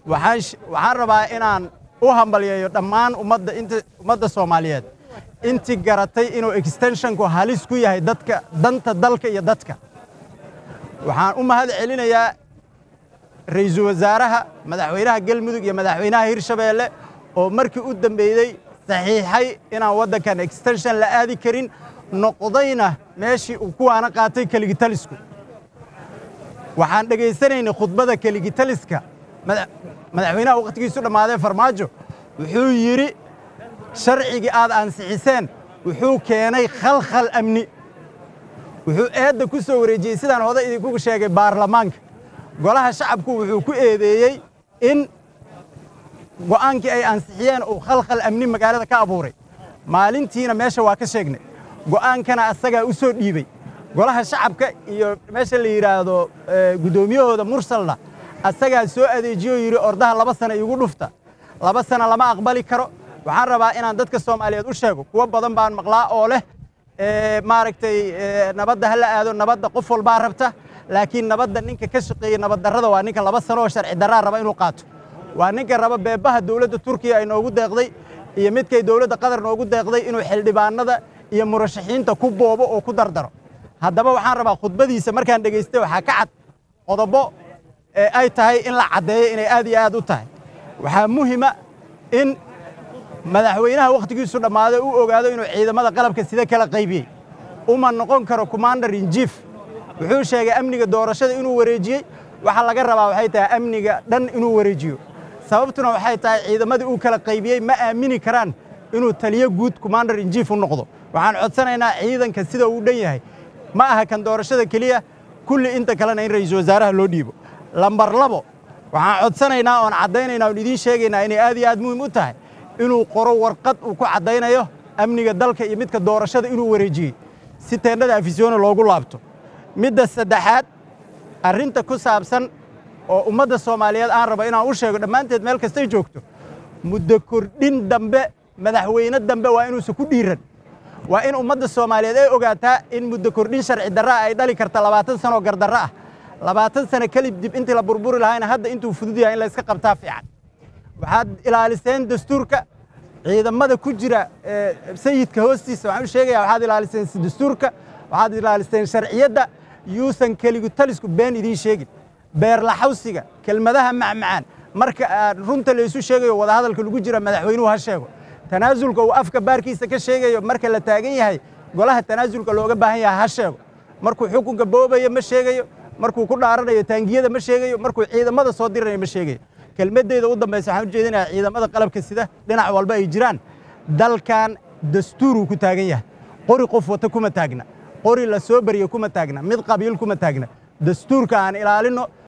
waxaan rabaa inaan u hambalyeeyo dhammaan ummadda inta ummadda soomaaliyeed intii garatay inuu extenshonku halis ku yahay dadka danta dalka iyo dadka waxaan u mahad celinayaa ra'iisul wasaaraha madaxweynaha galmudug iyo madaxweynaha hirshabeelle oo markii u dambeeyey saxiixay inaan waddankan extenshon la aadi karin noqdayna meeshii uu kuwaana qaatay keligitalisku waxaan dhegaysanaynay khudbada keligitaliska madaxweynaha wakhtigiisu dhammaadee farmaajo wuxuu yidhi sharcigii aad ansixiseen wuxuu keenay khalkhal amni wuxuu eedda ku soo wareejiyey sidaan hoday idinku sheegay baarlamaanka golaha shacabku wuxuu ku eedeeyey in go'aankii ay ansixiyeen uu khalkhal amni magaalada ka abuuray maalintiina meesha waa ka sheegnay go'aankana asagaa u soo dhiibey golaha shacabka iyo meesha la yidhaahdo guddoomiyahooda mursalna asagaa soo adeejiyo yidhi ordaha laba sana iigu dhufta laba sana lama aqbali karo waxaan rabaa inaan dadka soomaaliyeed u sheego kuwo badan baan maqlaa oo leh maaragtay nabadda ha la aado nabadda qof walbaa rabta laakiin nabadda ninka ka shaqeeya nabaddarrada waa ninka laba sano oo sharci darraa raba inuu qaato waa ninka raba beebaha dowladda turkiya ay noogu deeqday iyo midkay dowladda qatar noogu deeqday inuu xildhibaanada iyo murashaxiinta ku boobo oo ku dardaro haddaba waxaan rabaa khudbadiisa markaan dhegaystay waxaa ka cad qodobo ay tahay in la caddeeyo inay aad iyo aad u tahay waxaa muhima in madaxweynaha wakhtigiisu dhammaaday u ogaado inuu ciidamada qalabka sida kala qaybiyey uma noqon karo commander in chief wuxuu sheegay amniga doorashada inuu wareejiyey waxa laga rabaa waxay tahay amniga dhan inuu wareejiyo sababtuna waxay tahay ciidamadii uu kala qaybiyey ma aamini karaan inuu taliyo guud commander in chief u noqdo waxaan codsanaynaa ciidanka sida uu dhan yahay ma aha kan doorashada keliya kulli inta kalena in ra'iisul wasaaraha loo dhiibo lambar labo waxaan codsanaynaa oon caddaynaynaa oon idiin sheegaynaa inay aad iyo aad muhiim u tahay inuu qoro warqad uu ku caddaynayo amniga dalka iyo midka doorashada inuu wareejiyey si teendhada afisyoona loogu laabto midda saddexaad arrinta ku saabsan oo ummadda soomaaliyeed aan rabo inaan u sheego dhammaanteed meel kastay joogto muddo kordhin dambe madaxweyne dambe waa inuusan ku dhiiran waa in ummadda soomaaliyeed ay ogaataa in muddo kordhin sharci darra ay dhali karta labaatan sanoo gardarro ah labaatan sano kelib dib intii la burburi lahayna hadda intuu fudud yahay in la iska qabtaa fiican waxaad ilaaliseen dastuurka ciidamada ku jira sayidka hoostiisa waxaan u sheegayaa waxaad ilaaliseen dastuurka waxaad ilaaliseen sharciyadda yuusan keligu talisku been idiin sheegin beerlaxawsiga kelmadaha macmacaan marka runta laysu sheegayo wadahadalka lagu jira madaxweynuhu ha sheego tanaasulka uu afka baarkiisa ka sheegayo marka la taagan yahay golaha tanaasulka looga baahan yahay ha sheego markuu xukunka boobayo ma sheegayo markuu ku dhaaranayo taangiyada ma sheegayo markuu ciidamada soo diranayo ma sheegayo kelmaddeeda u dambaysa waxaan u jeedinayaa ciidamada qalabka sida dhinac walba ay jiraan dalkan dastuuruu ku taagan yahay qori qof wata kuma taagna qori la soo bariyo kuma taagna mid qabiil kuma taagna dastuurka aan ilaalinno